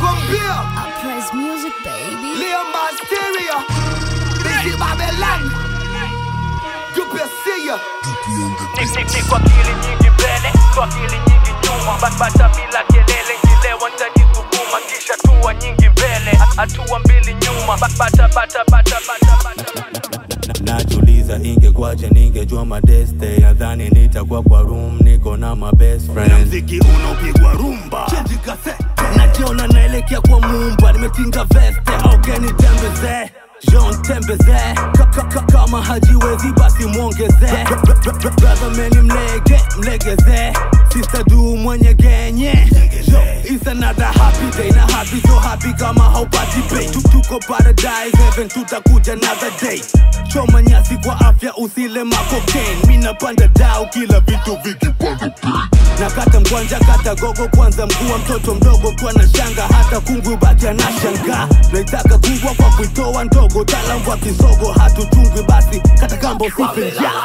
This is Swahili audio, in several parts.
nakwambia I praise music, baby. Leo Masteria Bisi Babylon Dupesia Ni kwa akili nyingi mbele, kwa akili nyingi nyuma, Ba- bata bila kelele, ngilewa nitajisukuma, kisha hatua nyingi mbele, hatua mbili nyuma, Ba- bata bata bata bata bata bata. najuliza ingekwaje ningejua madeste nadhani nitakuwa kwa room niko na my best na friend mziki unaopigwa rumba najiona naelekea kwa mumba nimetinga veste augeni tembeze Jean tembeze Ka- ka- ka- kama hajiwezi basi mwongeze brother meni mlege mlegeze sister du mwenye genye Yo, It's another happy day na happy so happy kama haupati pay Tu- tuko paradise heaven tutakuja another day choma nyasi kwa afya usile makokain mi napanda dau kila vitu vikipanda bei nakata mkwanja kata gogo kwanza mkuu wa mtoto mdogo kwa na shanga hata kungu baki anashanga naitaka kubwa kwa kuitoa ndogo taalamu wa kisogo hatuchungwi basi kata kambo sife njaa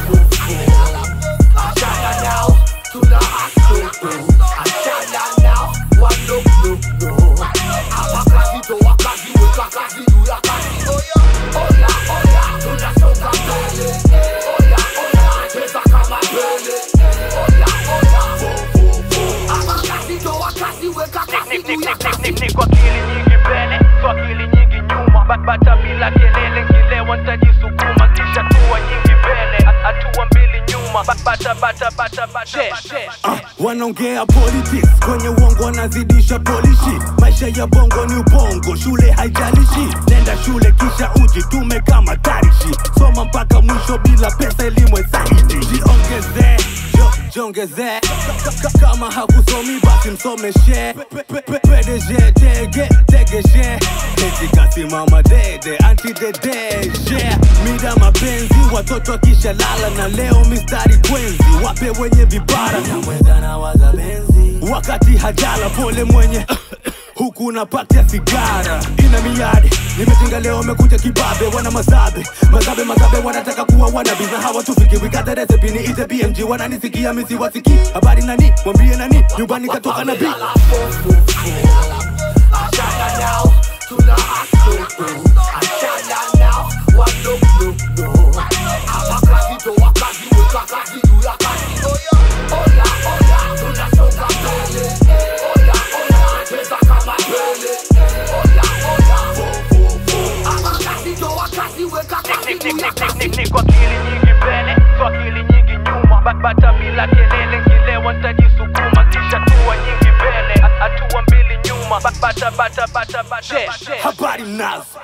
Ni- ni- ni- ni- ni- ni kwa akili nyingi mbele, kwa akili nyingi nyuma, Ba- bata bila kelele, ngilewa nitajisukuma, kisha hatua nyingi mbele, ha- hatua mbili nyuma, Ba- bata bata bata bata bata. Ah, wanaongea politics kwenye uongo wanazidisha polishi maisha ya bongo ni ubongo shule haijalishi nenda shule kisha ujitume kama tarishi soma mpaka mwisho bila pesa elimu zaidi jiongeze jo- jiongeze Ka- ka- kama hakusomi basi msomeshe Pe- pe- pe- PDG tege tegeshe eti kasimama dede antidedeje mida mapenzi watoto akisha lala na leo mistari kwenzi wape wenye vibara wakati hajala pole mwenye huku napatia sigara ina miadi nimetinga leo amekuja kibabe wana mazabe mazabe mazabe wanataka kuwa wanabi na hawa tufiki wikata resepi ni ite bmg wananisikia misi wasiki habari nani mwambie nani nyumbani katoka nabii Ni- ni- ni- ni- ni- ni kwa akili nyingi mbele, kwa akili nyingi nyuma, Ba- bata bila kelele, ngilewa nitajisukuma, kisha hatua nyingi mbele, ha- hatua mbili nyuma, Ba- bata bata bata bata bata. habari mnazo